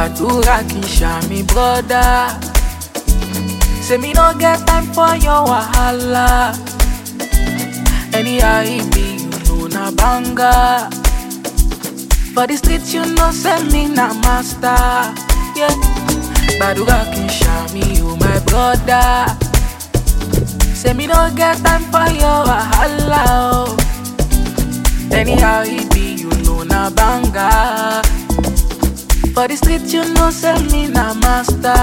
gbàdúrà kì í ṣàmì brọ́dá. Say me no get time for your wahala. Anyhow it be, you know na banga. For the street you know say me na master. Yeah. Gbàdúrà kì í ṣàmì o my brother. Say me no get time for your wahala. Oh. Anyhow it be, you know na banga. For the street you know say me na master.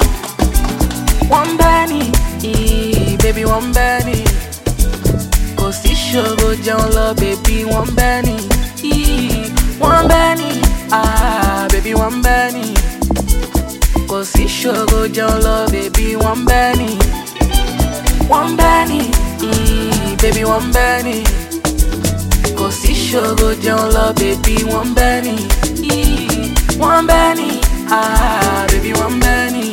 One penny, eh, baby one penny. Kò sí ṣòro jẹun lọ, baby one penny. eh, One penny, ah, baby one penny. Kò sí ṣòro jẹun lọ, baby one penny. One penny, eh, baby one penny. Kò sí ṣòro jẹun lọ, baby one penny. eh, One penny, ah, baby one penny.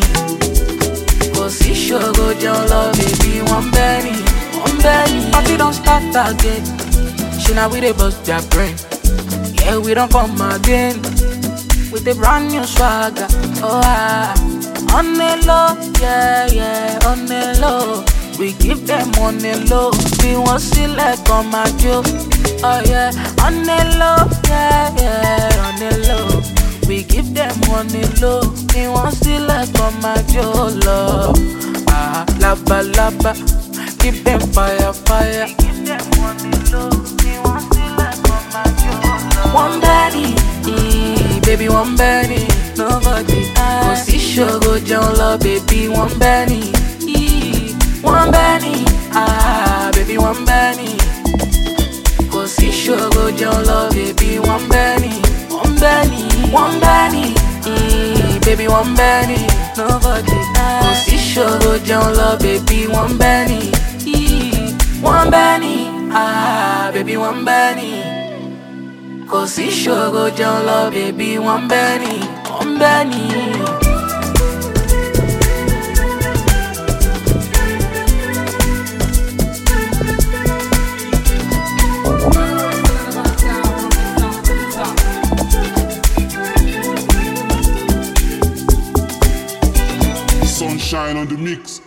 Kò sí ṣòro jẹun lọ, baby one penny. One penny. Party don start again. Ṣé na we dey bust their brain? Yeah, we don't come again with a brand new swagger. Oh, ah. On the low, yeah, yeah, on the low. We give them on the low. We want select on my joke. Oh, yeah, on the low, yeah, yeah, on the low. We give them on the low. We want select on my joke. Love. Ah, lava, lava. Give them fire, fire. We give them on the low. We want select on my joke. One penny, eh, baby one penny, nobody Kò sí ṣòro jẹun lọ, baby one penny, eh, one penny, ah, baby one penny. Kò sí ṣòro jẹun lọ, baby one penny, one penny, one penny, eh, baby one penny, nobody Kò sí ṣòro jẹun lọ, baby one penny, eh, one penny, ah, baby one penny. Kò sí ṣòro jẹun lọ, bèbí wọ́n bẹ́ ni, wọ́n bẹ́ ni. Sunshine on the mix.